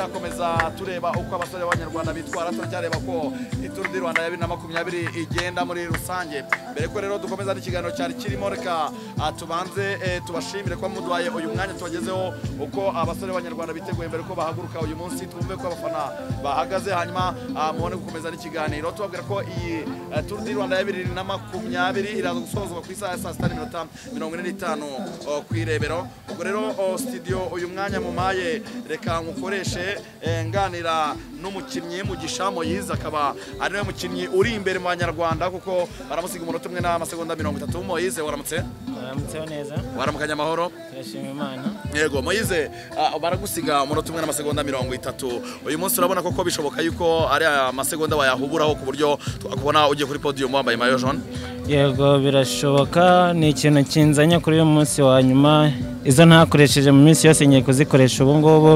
turacyakomeza tureba uko abasore b'abanyarwanda bitwara turacyareba ko ituru di rwanda ya bibiri na makumyabiri igenda muri rusange mbere ko rero dukomeza n'ikiganiro cyari kirimo reka ah, tubanze eh, tubashimire kuba muduhaye uyu mwanya tubagezeho uko abasore b'abanyarwanda biteguye mbere ko bahaguruka uyu munsi twumve ko abafana bahagaze hanyuma ah, mubone gukomeza n'ikiganiro tubabwira ko iyi eh, turu di rwanda ya bibiri na makumyabiri iraza gusozwa ku isaha ya saa sita n'iminota mirongo ine n'itanu oh, ku irebero ubwo rero oh, studio uyu mwanya mumaye reka nkukoreshe eh, nganira n'umukinnyi mugisha moyize akaba ari we mukinnyi uri imbere mu banyarwanda kuko baramusiga umunota umwe n'amasegonda mirongo itatu moyize waramutse baramutseho neza waramukanye amahoro turashima imana yego moyize ah, baragusiga umunota umwe n'amasegonda mirongo itatu uyu munsi urabona koko bishoboka yuko ari amasegonda wayahuburaho ku buryo twakubona ugiye kuri podium wambaye mayo jaune yego birashoboka ni ikintu kinzanye kuri uyu munsi wa nyuma izo ntakoresheje mu minsi yose ngiye kuzikoresha ubu ngubu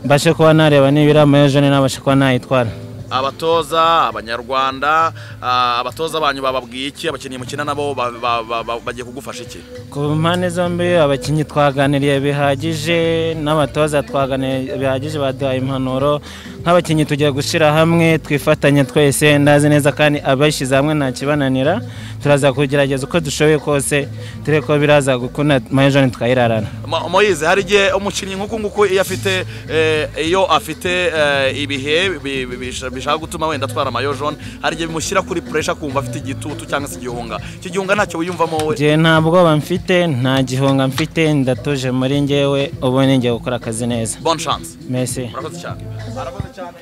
mbashe kuba nareba nibira amajone nabashe kuba nayitwara abatoza abanyarwanda ah, abatoza banyu bababwiye iki abakinnyi mukina nabo ba- ba- ba- ba- bagiye kugufasha iki ku mpande zombi abakinnyi twaganiriye bihagije n'abatoza twaganiriye bihagije baduhaye impanuro nk'abakinnyi tugiye gushyira hamwe twifatanye twese ndazi neza kandi abashyize hamwe nta kibananira turaza kugerageza uko dushoboye kose turebe ko biraza gukunda majone tukayirarana Mo- moyize hari igihe umukinnyi nk'uku nguku iyo afite eh, iyo afite eh, ibihe bi- bi- bisha- bishaka gutuma wenda atwara amayo jaune hari igihe bimushyira kuri puresha kumva afite igitutu cyangwa se igihunga iki gihunga ntacyo wiyumvamo wowe njye nta bwoba mfite nta gihunga mfite ndatuje muri njyewe ubu ni njye gukora akazi neza bonne chance mesi murakoze cyane murakoze cyane